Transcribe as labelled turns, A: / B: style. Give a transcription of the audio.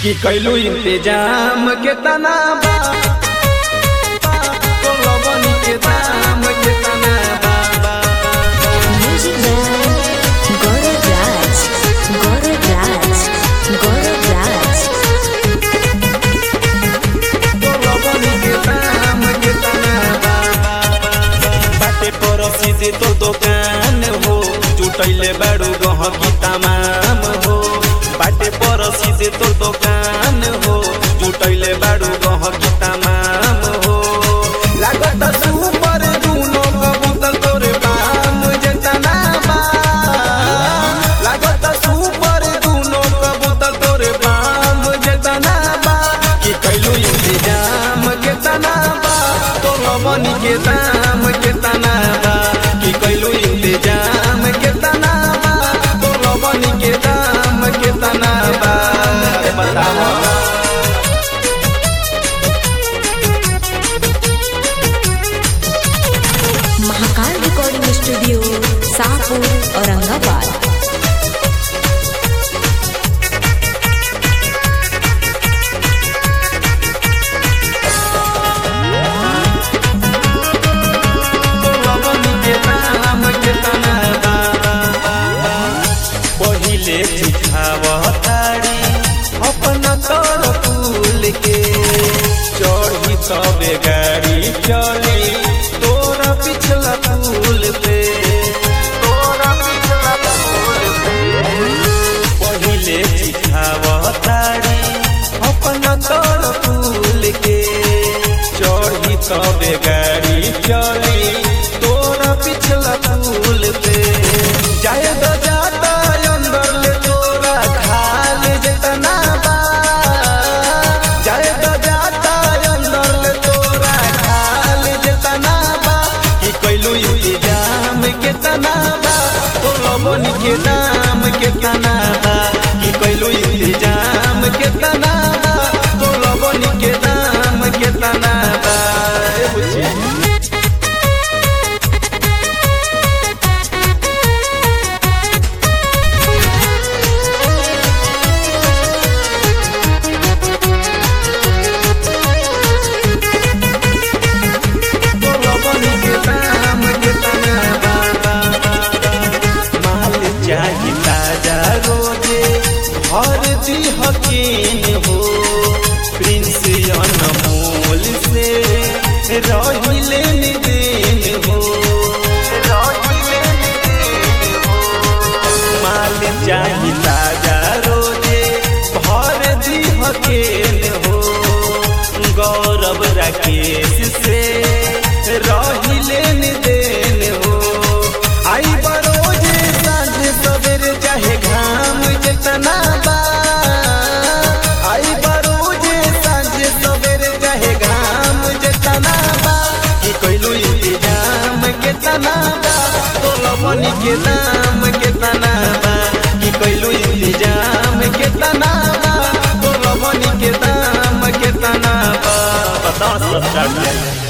A: कि कैलू इंतजाम के तना बा तो लबन के दाम के तना बा बा, बा।
B: Music by Gaurav Raj. Gaurav Raj. Gaurav Raj.
A: तो लबन के दाम के तना बा, बा, बा। बाटे पड़ोसी से तो दुकान हो जुटैले बाड़ू गहकी तमाम हो बाटे पड़ोसी से तो दुकान हो जुटैले बाड़ू गहकी तमाम हो लागत सुपर दुनो कबूतर तोरे बाम जेतना बा लागत सुपर दुनो कबूतर तोरे बाम जेतना बा कि कैलू इंतजाम केतना बा तो लबन के दाम केतना बा कि कैलू इंतजाम केतना बा तो लबन के दाम केतना बा अरे बतावा
B: महाकाल रिकॉर्डिंग स्टूडियो शाहपुर औरंगाबाद
A: पहिले चिठावतारी अपना तर फूल के चढ़ी तबे गाड़ी चली तोरा पिछला फूल पे तोरा पिछला फूल पे पहिले चिठावतारी अपना तर फूल के चढ़ी तबे गाड़ी चली तोरा पिछला फूल पे जाए तो जाता अंदर ले तोरा खाल जेतना बा जाए तो जाता अंदर ले तोरा खाल जेतना बा कि कैलू इंतजाम केतना बा तो लबन के दाम केतना बा कि कैलू इंतजाम केतना बा तो लबन के दाम केतना बा ए बुच्ची माल चाही ताजा रोजे हर दी हकीन हो प्रिंस अनमोल से रहिले निदेन हो माल चाही ताजा रोजे भर दी हकीन हो गौरव राकेश से रहिले निदेन हो आई बरोजे सांझ सवेरे चाहे घाम जितना बा आई बरोजे सांझ सवेरे चाहे घाम जितना बा कि कैलू इंतजाम केतना बा तो लबन के दाम केतना बा कि कैलू इंतजाम केतना बा तो लबन के दाम केतना बा बता सब